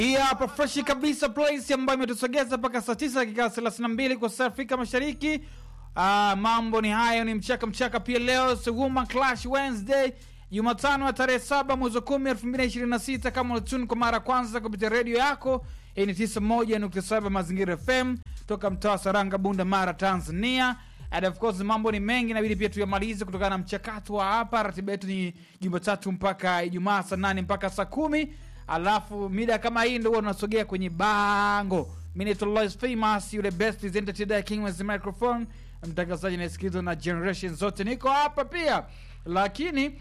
Hii hapa freshi kabisa place ambayo imetusogeza mpaka saa tisa dakika thelathini na mbili kwa saa Afrika Mashariki. Ah, mambo ni hayo, ni mchaka mchaka pia. Leo Suguma Clash Wednesday, Jumatano ya tarehe saba mwezi wa kumi elfu mbili na ishirini na sita. Kama unatuni kwa mara ya kwanza kupitia redio yako, hii ni tisa moja nukta saba Mazingira FM toka mtaa wa Saranga, Bunda, Mara, Tanzania. And of course mambo ni mengi, inabidi pia tuyamalize kutokana na mchakato wa hapa. Ratiba yetu ni Jumatatu mpaka Ijumaa saa nane mpaka saa kumi alafu mida kama hii ndio huwa tunasogea kwenye bango. Mimi naitwa Lois Famous, yule best presenter today king with the microphone, mtangazaji nasikilizwa na generation zote. Niko hapa pia, lakini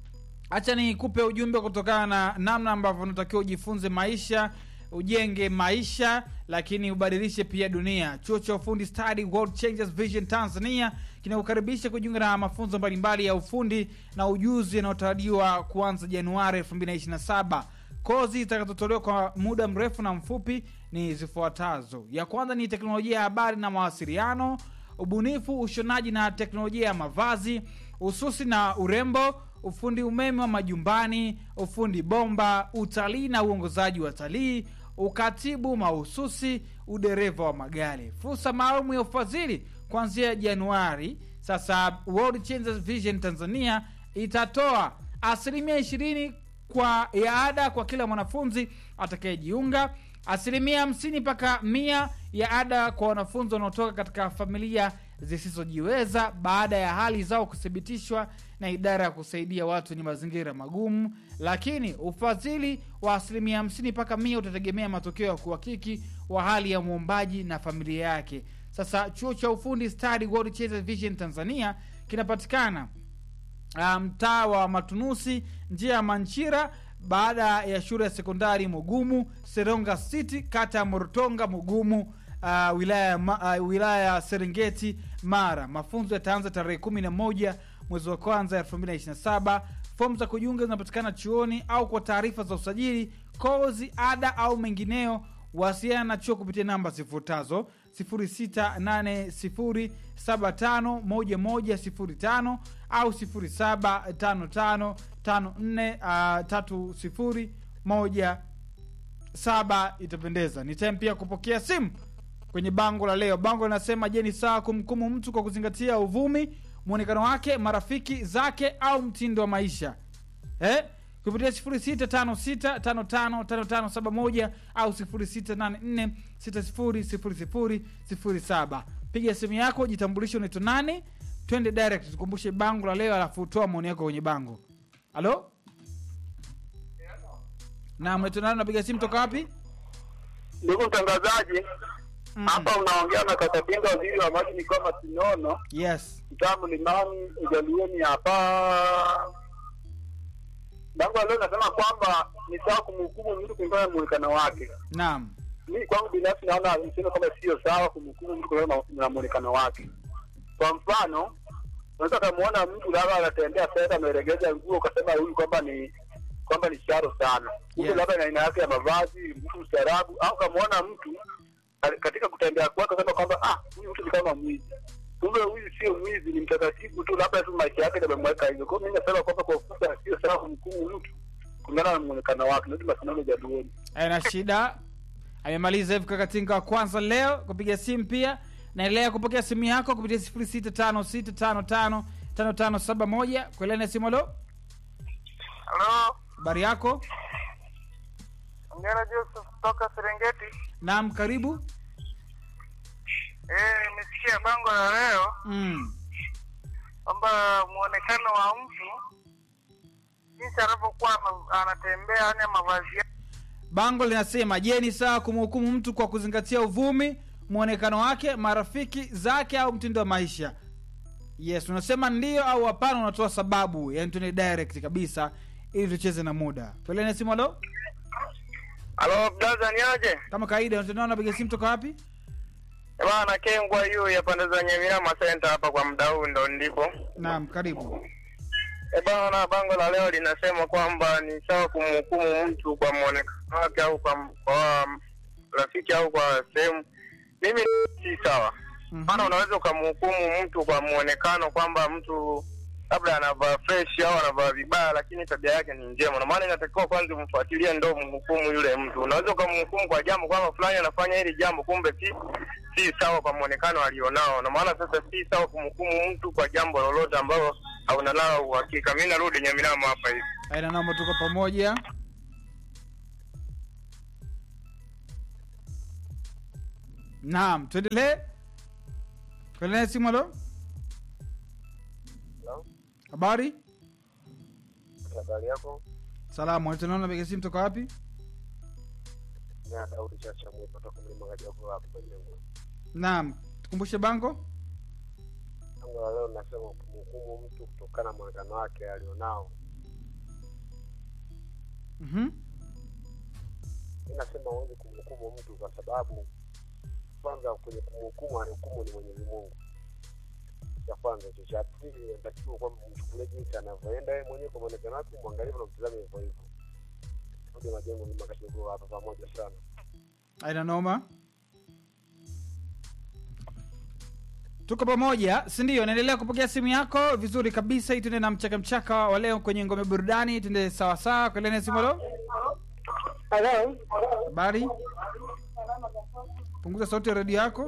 hacha nikupe ujumbe kutokana na namna ambavyo unatakiwa ujifunze maisha ujenge maisha lakini ubadilishe pia dunia chuo cha ufundi study world changes vision tanzania kinakukaribisha kujiunga na mafunzo mbalimbali ya ufundi na ujuzi yanayotarajiwa kuanza januari 2027 kozi zitakazotolewa kwa muda mrefu na mfupi ni zifuatazo ya kwanza ni teknolojia ya habari na mawasiliano ubunifu ushonaji na teknolojia ya mavazi ususi na urembo ufundi umeme wa majumbani ufundi bomba utalii na uongozaji wa talii ukatibu mahususi udereva wa magari fursa maalum ya ufadhili kuanzia januari sasa world changes vision tanzania itatoa asilimia ishirini kwa ya ada kwa kila mwanafunzi atakayejiunga asilimia hamsini mpaka mia ya ada kwa wanafunzi wanaotoka katika familia zisizojiweza baada ya hali zao kuthibitishwa na idara ya kusaidia watu wenye mazingira magumu lakini ufadhili wa asilimia hamsini mpaka mia utategemea matokeo ya kuhakiki wa hali ya mwombaji na familia yake sasa chuo cha ufundi study world Chase vision tanzania kinapatikana ah, mtaa wa matunusi njia ya manchira baada ya shule ya sekondari mugumu seronga city kata ya morotonga mugumu uh, wilaya, ya ma, uh, wilaya ya serengeti mara mafunzo yataanza tarehe kumi na moja mwezi wa kwanza elfu mbili na ishiri na saba fomu za kujiunga zinapatikana chuoni au kwa taarifa za usajili kozi ada au mengineo wasiliana na chuo kupitia namba zifuatazo 0680751105 au 0755543017 itapendeza ni time pia kupokea simu kwenye bango la leo bango linasema je ni sawa kumhukumu mtu kwa kuzingatia uvumi mwonekano wake marafiki zake au mtindo wa maisha eh? kupitia 0656555571 au 0684600007 piga simu yako jitambulishe unaitwa nani twende direct tukumbushe bango la leo alafu toa maoni yako kwenye bango halo naam unaitwa nani unapiga simu toka wapi Ndugu mtangazaji, Mm. hapa unaongea na Kakapinga, waziri wa maji mikoa Masinono, yes mtaa Mlimani, Ujalieni hapa. Bango la leo nasema kwamba ni sawa kumhukumu mtu kulingana na muonekano wake. naam Mimi kwangu binafsi naona niseme kwamba sio sawa kumhukumu mtu kulingana na- na muonekano wake. Kwa mfano, unaweza kumuona mtu labda anatembea fedha ameregeza nguo, ukasema huyu kwamba ni kwamba ni sharo sana, kumbe Yes. labda na aina yake ya mavazi, mtu mstaarabu, au kamuona mtu ka- katika kutembea kwake kasema kwamba ah, huyu mtu ni kama mwizi, kumbe huyu sio mwizi, ni mtakatifu tu, labda tu maisha yake ndio yamemweka hivyo. Kwa hiyo mimi nasema kwamba kwa ufupi, sio sawa kumhukumu mtu kulingana na muonekano wake. Ndio masinano jaduoni. aina shida amemaliza hivi kakatinga wa kwanza leo kupiga simu pia naendelea kupokea simu yako kupitia 0656555571 kuelena simu lo Halo, habari yako ongera Joseph kutoka Serengeti. naam karibu Eh, nimesikia bango la leo mm. kwamba muonekano wa mtu jinsi anavyokuwa ama- anatembea, yani mavazi yake. bango linasema je ni sawa kumhukumu mtu kwa kuzingatia uvumi mwonekano wake marafiki zake au mtindo wa maisha yes unasema ndio au hapana unatoa sababu yani tuende direct kabisa ili tucheze na muda kuelena simu lo Halo, blaza ni aje? kama kawaida unatendao napiga simu toka wapi Eh, Bana Kengwa yu ya pande za Nyamilama Center hapa kwa muda huu ndo ndipo. naam karibu Eh, bana bango la leo linasema kwamba ni sawa kumhukumu mtu kwa muonekano wake au kwa, kwa rafiki au kwa sehemu. Mimi si sawa. Mhm. maana unaweza ukamhukumu mtu kwa muonekano kwamba mtu labda anavaa fresh au anavaa vibaya, lakini tabia yake ni njema. Na maana inatakiwa kwanza umfuatilie, ndo mhukumu yule mtu. Unaweza ukamhukumu kwa jambo kwamba fulani anafanya hili jambo, kumbe si si sawa kwa muonekano alionao. Na maana sasa si sawa kumhukumu mtu kwa jambo lolote ambalo hauna nalo uhakika. Mimi narudi Nyaminamo hapa hivi. aina namba tuko pamoja naam tuendelee tuendelee simu halo habari Habari yako? salamu tunaona piga simu toka wapi Na Daudi Chacha mwepo toka mlima Kajago hapo kwa jengo. naam tukumbushe bango Tangu la leo nasema kumhukumu mtu kutokana na muonekano wake alionao. Mhm. mi nasema huwezi kumhukumu mtu kwa sababu kwanza kwenye kumhukumu anahukumu ni mwenyezi mungu cha kwanza hicho cha pili inatakiwa kwamba mchukulie jinsi anavyoenda yeye mwenyewe kwa mwonekano wake mwangalifu na mtizame hivyo hivyo rudi majengo mlima kashugua hapa pamoja sana aina noma tuko pamoja si ndio naendelea kupokea simu yako vizuri kabisa hii tuende na mchaka mchaka wa leo kwenye ngome burudani tuende sawasawa kuelene simu lo Halo. habari punguza sauti ya redio yako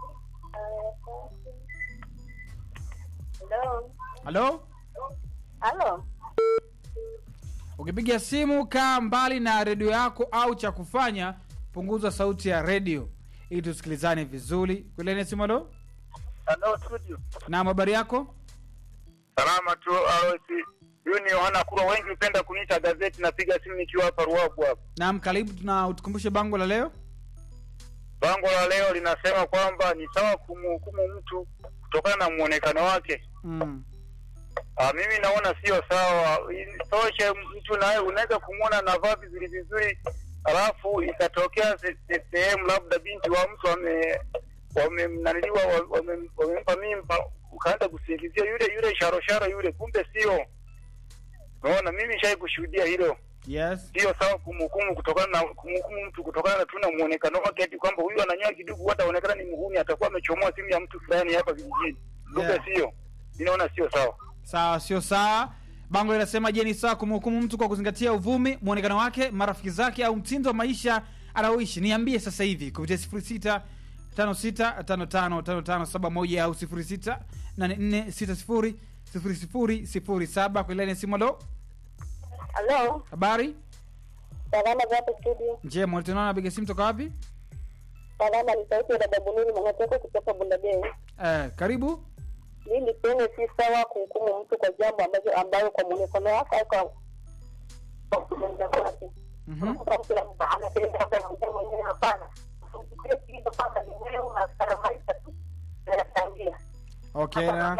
Halo. halo Halo. ukipiga simu kaa mbali na redio yako au cha kufanya punguza sauti ya redio ili tusikilizane vizuri kuelene simu lo Hello studio. na habari yako Salama tu Aloisi. Huyu ni Yohana Kurwa, wengi hupenda kuniita gazeti. Napiga simu nikiwa hapa Ruabu hapa. naam karibu tuna utukumbushe bango la leo Bango la leo linasema kwamba ni sawa kumhukumu mtu kutokana na muonekano wake. mm. Ah, mimi naona sio sawa. Isitoshe, mtu naye unaweza kumwona anavaa vizuri vizuri, alafu ikatokea se- se- sehemu labda binti wa mtu wame wamemnaniliwa wa- wame- wamempa mimba, ukaanza kusingizia yule yule sharosharo yule, kumbe sio. Unaona, mimi shai kushuhudia hilo. yes Sio sawa kumhukumu kutokana na kumhukumu mtu kutokana na tu na muonekano wake, ati kwamba huyu ananyoa kidugu, hata aonekana ni muhuni, atakuwa amechomoa simu ya mtu fulani hapa vijijini, kumbe Yeah. sio. Ninaona sio sawa. sawa sio sawa bango linasema je ni sawa kumhukumu mtu kwa kuzingatia uvumi mwonekano wake marafiki zake au mtindo wa maisha anaoishi niambie sasa hivi kupitia sifuri sita tano sita tano tano tano tano saba moja au sifuri sita nane nne sita sifuri sifuri sifuri sifuri saba kwa ilani ya simu alo Halo. habari Salama za hapo studio. njema tunaona napiga simu toka wapi Salama ni sauti ya dada Bununi Mwanateko kutoka Bundabei. eh, karibu Mimi niseme si sawa kuhukumu mtu kwa jambo ambazo ambayo kwa muonekano wake au kwa kwa kutenda kwake. Mhm. Kwa kila mtu anapenda hata na mtu mwenyewe hapana. Usikie kitu kama ni wewe unakara maisha tu. Yanachangia. okay na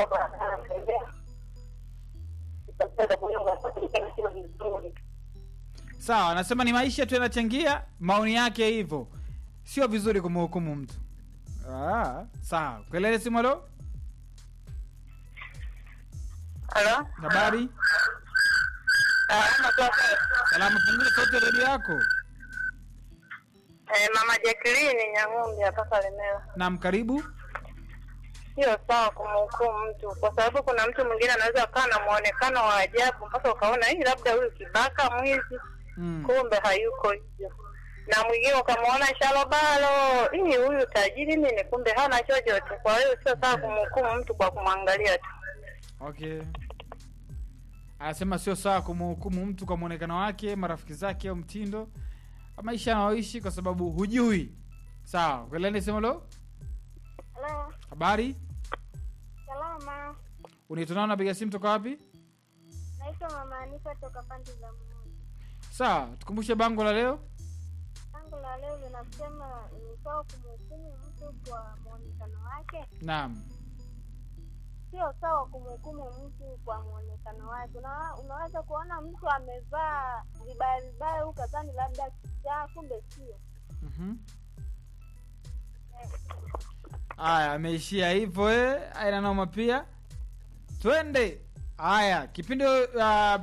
sawa anasema ni maisha tu yanachangia maoni yake hivyo sio vizuri kumhukumu mtu ah, sawa kuelele simu alo Halo. habari Salama tu. salama punguza sauti ya redio yako Eh, Mama Jacqueline Nyang'ombe hapa Kalemera. nam karibu Sio sawa kumhukumu mtu kwa sababu kuna mtu mwingine anaweza akawa na muonekano wa ajabu mpaka ukaona hii labda huyu kibaka mwizi, mm. kumbe hayuko hivyo. Na mwingine ukamwona shalobalo, hii huyu tajiri nini, kumbe hana chochote. Kwa hiyo sio sawa kumhukumu mtu kwa kumwangalia tu. okay anasema sio sawa kumhukumu mtu kwa mwonekano wake marafiki zake au mtindo wa maisha anaoishi kwa sababu hujui sawa kuelele simu lo Halo, habari salama. unitunao napiga simu toka wapi Naitwa Mama Anifa toka pande za Mmoja. sawa tukumbushe bango la leo Tangu la leo linasema ni sawa kumhukumu mtu kwa muonekano wake. naam Sio sawa kumhukumu mtu kwa muonekano wake. Una, unaweza kuona mtu amevaa vibaya vibaya, ukadhani labda kichaa, kumbe sio. Mhm. haya ameishia hivyo eh. aina noma pia twende haya kipindi uh,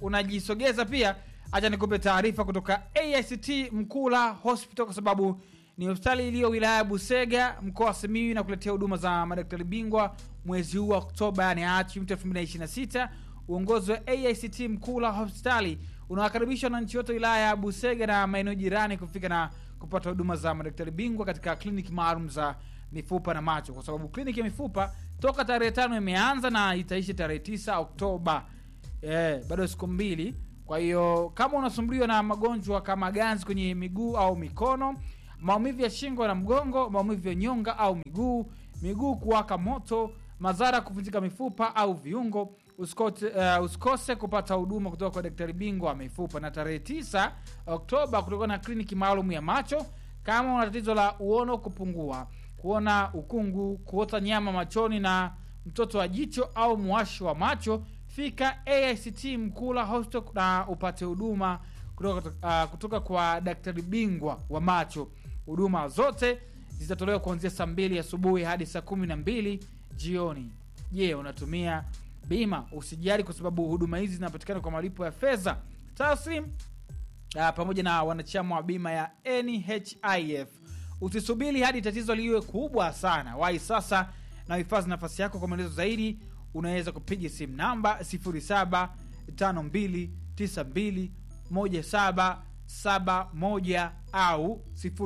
unajisogeza pia hacha nikupe taarifa kutoka act mkula hospital kwa sababu ni hospitali iliyo wilaya ya busega mkoa wa simiyu na kuletea huduma za madaktari bingwa mwezi huu wa oktoba yani achi mtu 2026 uongozi wa aict mkuu la hospitali unawakaribisha wananchi wote wilaya ya busega na maeneo jirani kufika na kupata huduma za madaktari bingwa katika kliniki maalum za mifupa na macho kwa sababu kliniki ya mifupa toka tarehe tano imeanza na itaishi tarehe tisa oktoba eh, bado siku mbili kwa hiyo kama unasumbuliwa na magonjwa kama ganzi kwenye miguu au mikono maumivu ya shingo na mgongo maumivu ya nyonga au miguu miguu kuwaka moto madhara ya kuvunjika mifupa au viungo usikose, uh, usikose kupata huduma kutoka kwa daktari bingwa wa mifupa na tarehe 9 oktoba kutakuwa na kliniki maalum ya macho kama una tatizo la uono kupungua kuona ukungu kuota nyama machoni na mtoto wa jicho au mwashi wa macho fika aict mkula hospital na upate huduma kutoka, uh, kutoka kwa daktari bingwa wa macho huduma zote zitatolewa kuanzia saa mbili asubuhi hadi saa kumi na mbili jioni je unatumia bima usijali kwa sababu huduma hizi zinapatikana kwa malipo ya fedha taslim uh, pamoja na wanachama wa bima ya nhif usisubiri hadi tatizo liwe kubwa sana wahi sasa na uhifadhi nafasi yako kwa maelezo zaidi unaweza kupiga simu namba 0752921771 au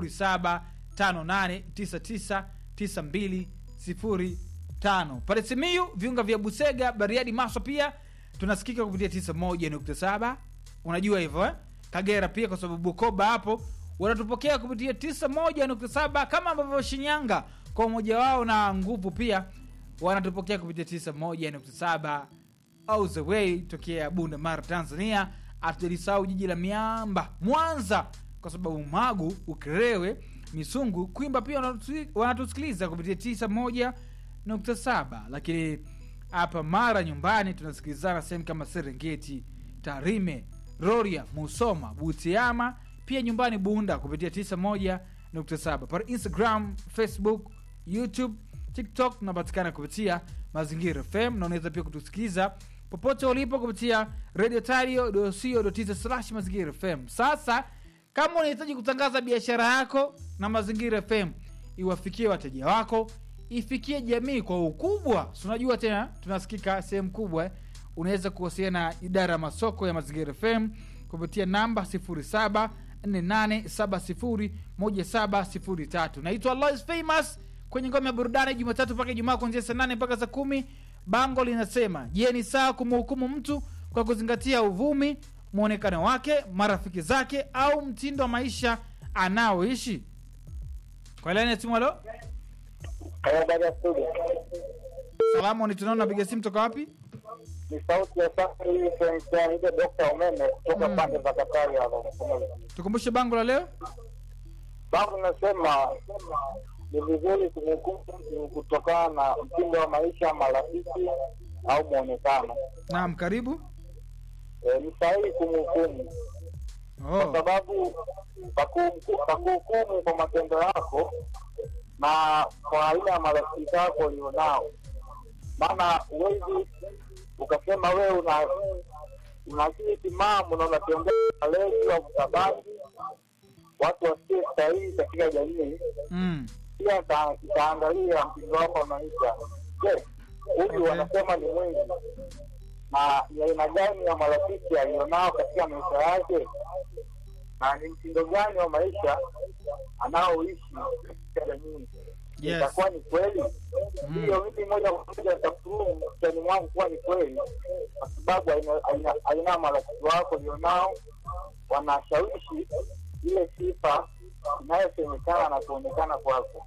0758999205 pale simiyu viunga vya busega bariadi maswa pia tunasikika kupitia 91.7 unajua hivyo eh? kagera pia kwa sababu bukoba hapo wanatupokea kupitia 91.7 kama ambavyo shinyanga kwa umoja wao na nguvu pia wanatupokea kupitia 91.7 all the way tokea bunda mara tanzania hatujalisahau jiji la miamba mwanza kwa sababu magu ukerewe misungu kwimba pia wanatu- wanatusikiliza kupitia 91.7 lakini hapa mara nyumbani tunasikilizana sehemu kama serengeti tarime roria musoma butiama pia nyumbani bunda kupitia 91.7 pale instagram facebook youtube tiktok tunapatikana kupitia mazingira fm na unaweza pia kutusikiliza popote ulipo kupitia radio tario slash mazingira fm sasa kama unahitaji kutangaza biashara yako na mazingira fm iwafikie wateja wako ifikie jamii kwa ukubwa Si unajua tena tunasikika sehemu kubwa eh? unaweza kuwasiliana na idara ya masoko ya mazingira fm kupitia namba 0748701703 naitwa Lois famous kwenye ngome ya burudani jumatatu mpaka ijumaa kuanzia saa nane mpaka saa kumi bango linasema je ni sawa kumhukumu mtu kwa kuzingatia uvumi mwonekano wake marafiki zake au mtindo wa maisha anaoishi kwa laini ya simu halo baada ya studio salamu ni tunaona napiga simu toka wapi ni sauti ya safari hii ile dokta umeme kutoka Mm. pande za Katari hapo tukumbushe bango la leo Babu nasema ni vizuri kumhukumu mtu kutokana na mtindo wa maisha, marafiki au mwonekano. naam karibu E, ni sahihi kumhukumu kwa oh. sababu pakuhuku- pakuhukumu kwa matendo yako na kwa aina ya marafiki zako ulionao, maana huwezi ukasema wewe una una akili timamu na unatembea malezi au mtabangi watu wasikie sahihi katika jamii mm. pia ita- itaangalia mtindo wako wa maisha. Je, huyu Okay. wanasema ni mwizi na ni aina gani ya marafiki alionao katika maisha yake, na ni mtindo gani wa maisha anaoishi katika jamii? Yes. Itakuwa ni kweli Mm. hiyo? Mimi moja kwa moja nitakurumu kichwani mwangu kuwa ni kweli, kwa sababu aina- aina- aina ya marafiki wako ulionao wanashawishi ile sifa inayosemekana na kuonekana kwako.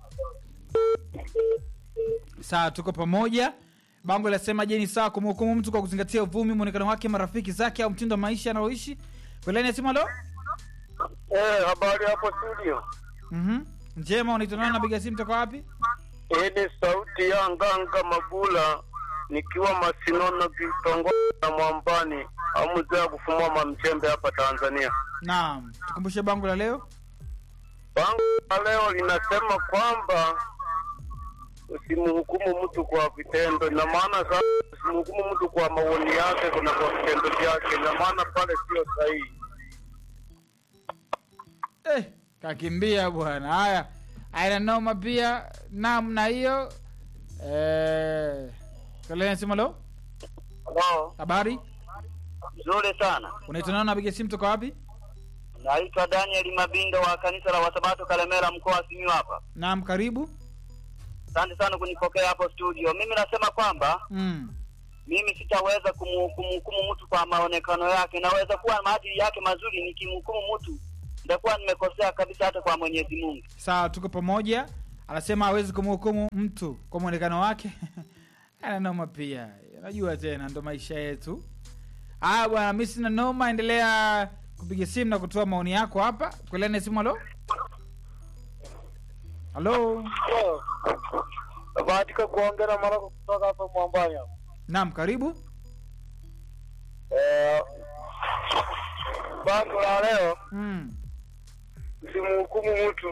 sawa tuko pamoja bango linasema je ni sawa kumhukumu mtu kwa kuzingatia uvumi mwonekano wake marafiki zake au mtindo wa maisha anaoishi kweleni simu halo Eh, habari hapo studio. mm-hmm. njema unaitana napiga simu toka wapi Hii ni sauti ya Nganga Mabula nikiwa Masinono kitongoji na Mwambani au mzee wa kufumua mamchembe hapa Tanzania. naam tukumbushe bango la leo Bango la leo linasema kwamba usimhukumu mtu kwa vitendo. Ina maana sasa usimhukumu mtu kwa maoni yake, kuna kwa vitendo vyake. Ina maana pale sio sahihi. eh, kakimbia bwana haya aina noma pia namna hiyo eh, kalensimalo Halo, habari nzuri sana. unaitwa nani napiga simu toka wapi Naitwa Daniel Mabindo wa kanisa la Wasabato Kalemera, mkoa wa Simiyu hapa. naam karibu Asante sana kunipokea hapo studio. Mimi nasema kwamba mm. mimi sitaweza kumu- kumhukumu mtu kwa maonekano yake. Naweza kuwa maadili yake mazuri, nikimhukumu mtu nitakuwa nimekosea kabisa, hata kwa Mwenyezi Mungu. sawa tuko pamoja anasema hawezi kumhukumu mtu kwa mwonekano wake ana noma pia najua tena ndo maisha yetu aya bwana mi sina noma endelea kupiga simu na kutoa maoni yako hapa kwelene simu halo halo Bahatika kuongea mara kutoka hapa Mwambani hapa. naam karibu Eh, bango la leo mm. simhukumu mtu.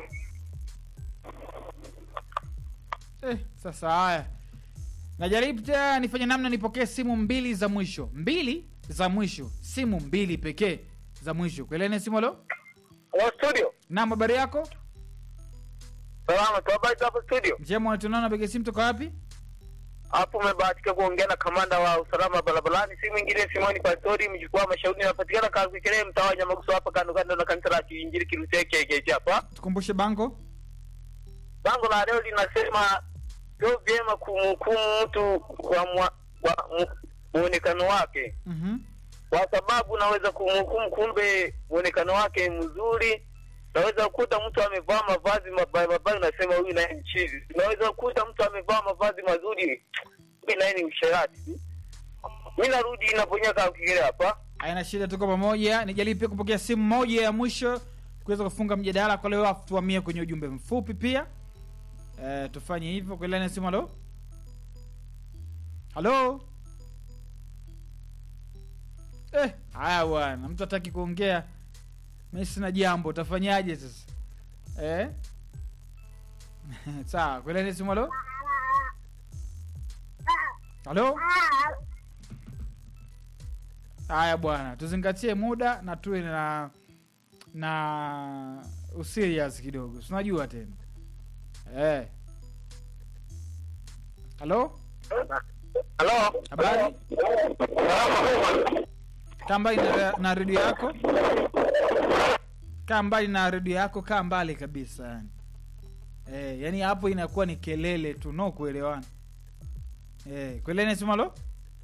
eh, sasa haya najaribu tena nifanye namna nipokee simu mbili za mwisho mbili za mwisho simu mbili pekee za mwisho kwelene simu halo Hello studio. naam habari yako Salama, tuhabari hapo studio. njema unatunana napiga simu toka wapi Hapo umebahatika kuongea na kamanda wa usalama barabarani, si mwingine Simoni Pastori, mjukuu wa mashauri, napatikana Kakwikele, mtaa wa Nyamaguso, hapa kando kando na kanisa la Kiinjili Kiruteke KKT hapa. tukumbushe bango Bango la leo linasema sio vyema kumhukumu mtu kwa mwa- kwa mu- muonekano wake, mm-hmm. kwa sababu unaweza kumhukumu kumbe muonekano wake mzuri. Unaweza kukuta mtu amevaa mavazi mabaya mabaya, unasema huyu naye ni chizi. Unaweza kukuta mtu amevaa mavazi mazuri, huyu naye ni usherati. Mi narudi inaponya Kakwikele hapa. aina shida tuko pamoja nijaribu pia kupokea simu moja ya mwisho kuweza kufunga mjadala kwa leo afu tuamie kwenye ujumbe mfupi pia e, tufanye hivyo kuelana simu halo halo eh, haya bwana mtu hataki kuongea mi sina jambo utafanyaje sasa eh? sawa kuelana simu halo halo haya bwana tuzingatie muda na tuwe na na userious kidogo sinajua tena eh. halo Halo, habari kaa mbali na, na redio yako kaa mbali na redio yako kaa mbali kabisa yani eh, yani hapo inakuwa ni kelele tu no kuelewana eh, kuelene simu halo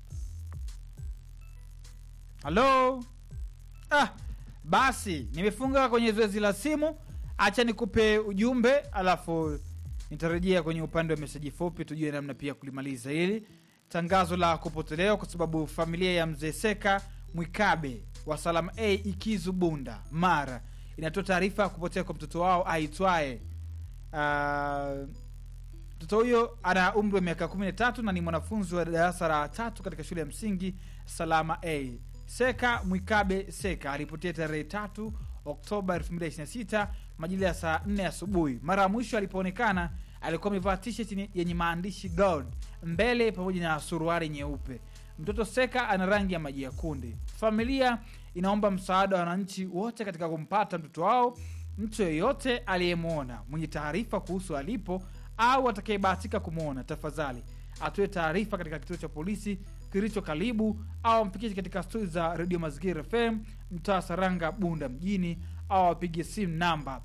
halo ah, basi nimefunga kwenye zoezi la simu acha nikupe ujumbe alafu nitarejea kwenye upande wa meseji fupi tujue namna pia kulimaliza hili tangazo la kupotelewa kwa sababu familia ya mzee seka mwikabe wa salama a ikizu bunda mara inatoa taarifa ya kupotea kwa mtoto wao aitwaye uh, mtoto huyo ana umri wa miaka kumi na tatu na ni mwanafunzi wa darasa la tatu katika shule ya msingi salama a seka mwikabe seka alipotea tarehe tatu oktoba 226 majira ya saa 4 asubuhi mara ya mwisho alipoonekana alikuwa amevaa t-shirt yenye- yenye maandishi gold mbele pamoja na suruari nyeupe mtoto seka ana rangi ya maji ya kunde familia inaomba msaada wa wananchi wote katika kumpata mtoto wao mtu yeyote aliyemwona mwenye taarifa kuhusu alipo au atakayebahatika kumwona tafadhali atoe taarifa katika kituo cha polisi kilicho karibu au ampikie katika stori za redio mazingira fm mtaa saranga bunda mjini au apige simu namba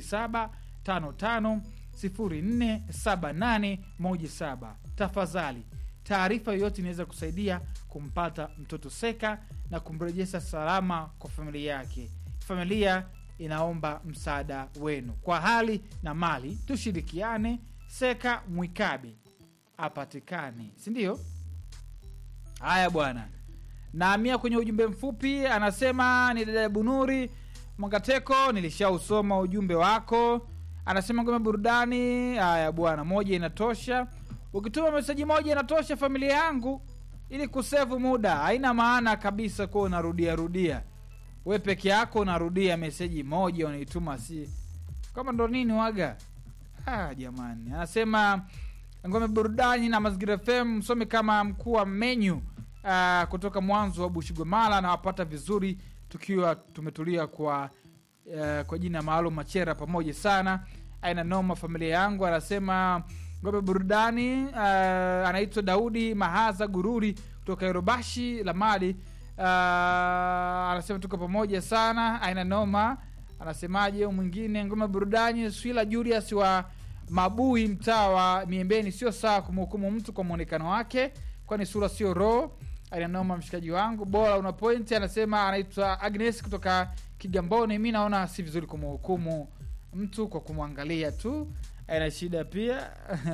0755047817 tafadhali taarifa yoyote inaweza kusaidia kumpata mtoto seka na kumrejesha salama kwa familia yake familia inaomba msaada wenu kwa hali na mali tushirikiane seka mwikabe apatikane sindio haya bwana naamia kwenye ujumbe mfupi anasema ni dada bunuri mwangateko nilishausoma ujumbe wako anasema ngome burudani haya bwana moja inatosha ukituma meseji moja inatosha familia yangu ili kusevu muda haina maana kabisa kuwa unarudia rudia we peke yako unarudia meseji moja unaituma si kama ndo nini waga ah, jamani anasema ngome burudani na mazingira fm msome kama mkuu wa menyu uh, kutoka mwanzo wa bushigomala anawapata vizuri tukiwa tumetulia kwa uh, kwa jina maalum machera pamoja sana aina noma familia yangu anasema ngombe burudani uh, anaitwa daudi mahaza gururi kutoka yorubashi lamadi uh, anasema tuko pamoja sana aina noma anasemaje huyu mwingine ngome burudani swila julius wa mabui mtaa wa miembeni sio sawa kumhukumu mtu kwa mwonekano wake kwani sura sio roho alinanoma mshikaji wangu bora una point anasema anaitwa agnes kutoka kigamboni mi naona si vizuri kumhukumu mtu kwa kumwangalia tu ana shida pia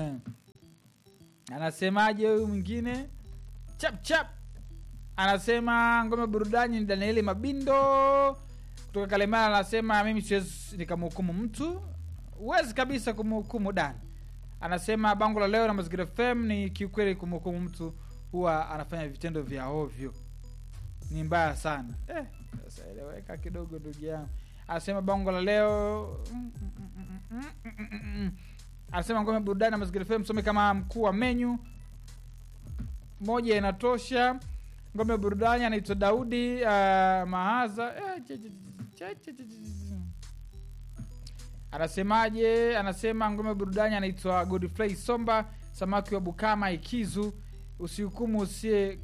anasemaje huyu mwingine chap chap anasema ngome burudani ni danieli mabindo kutoka kalemana anasema mimi siwezi nikamhukumu mtu huwezi kabisa kumhukumu dan anasema bango la leo na mazingira fm ni kiukweli kumhukumu mtu huwa anafanya vitendo vya ovyo ni mbaya sana eh, sasa eleweka kidogo ndugu yangu anasema bango la leo mm, mm, mm, mm, mm, mm, mm, mm. anasema ngome burudani na mazingira fm some kama mkuu wa menyu moja inatosha ngome burudani anaitwa daudi uh, mahaza eh, che- che- che- che- che- che- anasemaje anasema ngome burudani anaitwa godfrey somba samaki wa bukama ikizu usihukumu usie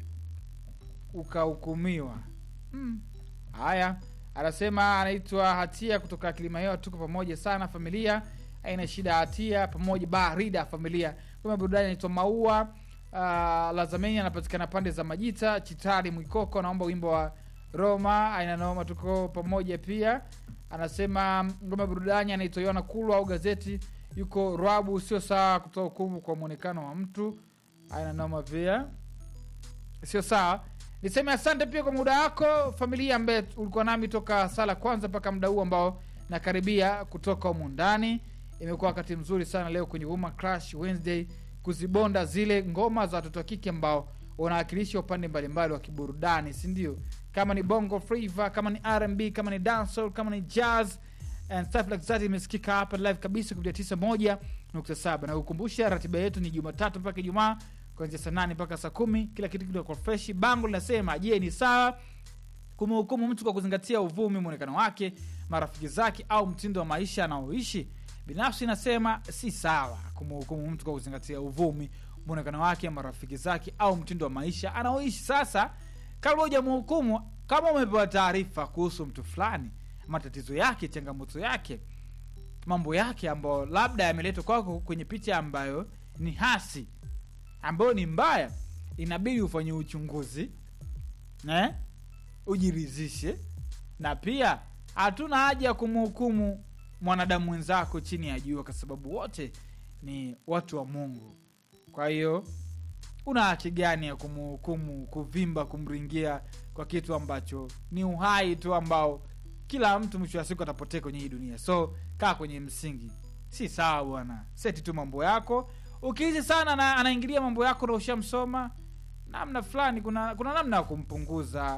ukahukumiwa Hmm. haya anasema anaitwa hatia kutoka kilimahewa tuko pamoja sana familia aina shida ya hatia pamoja barida familia ngome burudani anaitwa maua uh, lazameni anapatikana pande za majita chitari mwikoko naomba wimbo wa roma aina noma tuko pamoja pia anasema ngome burudani anaitwa yona kulwa au gazeti yuko rwabu sio sawa kutoa hukumu kwa mwonekano wa mtu aina noma pia sio sawa niseme asante pia kwa muda wako familia ambaye ulikuwa nami toka sala kwanza mpaka muda huu ambao nakaribia kutoka humu ndani imekuwa wakati mzuri sana leo kwenye Woman Crush Wednesday kuzibonda zile ngoma za watoto wa kike ambao wanawakilisha upande mbalimbali wa kiburudani si ndio kama ni bongo flava kama ni rb kama ni dancehall kama ni jazz and stuff like that imesikika hapa live kabisa kupitia tisa moja nukta saba na kukumbusha ratiba yetu ni jumatatu mpaka ijumaa kuanzia saa nane mpaka saa kumi kila kitu kinakuwa freshi bango linasema je ni sawa kumhukumu mtu kwa kuzingatia uvumi mwonekano wake marafiki zake au mtindo wa maisha anaoishi binafsi inasema si sawa kumhukumu mtu kwa kuzingatia uvumi mwonekano wake marafiki zake au mtindo wa maisha anaoishi sasa kabla hujamhukumu kama umepewa taarifa kuhusu mtu fulani matatizo yake changamoto yake mambo yake ambayo labda yameletwa kwako kwenye picha ambayo ni hasi ambayo ni mbaya inabidi ufanye uchunguzi eh? ujiridhishe na pia hatuna haja ya kumhukumu mwanadamu mwenzako chini ya jua kwa sababu wote ni watu wa mungu kwa hiyo una haki gani ya kumhukumu kuvimba kumringia kwa kitu ambacho ni uhai tu ambao kila mtu mwisho wa siku atapotea kwenye hii dunia so kaa kwenye msingi si sawa bwana seti tu mambo yako ukiizi sana na anaingilia mambo yako na ushamsoma namna fulani kuna kuna namna ya kumpunguza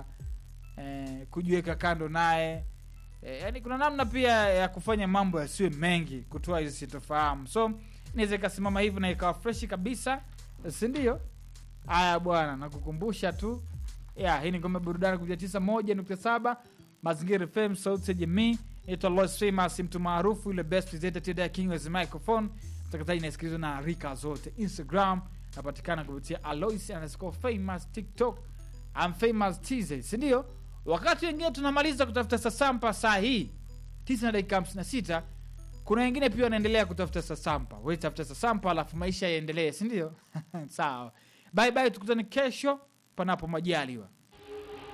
eh, kujiweka kando naye eh, yani kuna namna pia ya kufanya mambo yasiwe mengi kutoa hizi sitofahamu so inaweza ikasimama hivyo na ikawa freshi kabisa sindio haya bwana nakukumbusha tu ya hii ni ngome burudani kuja tisa moja nukta saba mazingira fm sauti ya jamii naitwa Lois famous mtu maarufu yule best presenter today king with the microphone mtangazaji inasikilizwa na rika zote instagram napatikana kupitia alois underscore famous tiktok I'm famous tz sindio wakati wengine tunamaliza kutafuta sasampa saa hii tisa na dakika hamsini na sita kuna wengine pia wanaendelea kutafuta sasampa we tafuta sasampa alafu maisha yaendelee sindio sawa bye bye tukutane kesho panapo majaliwa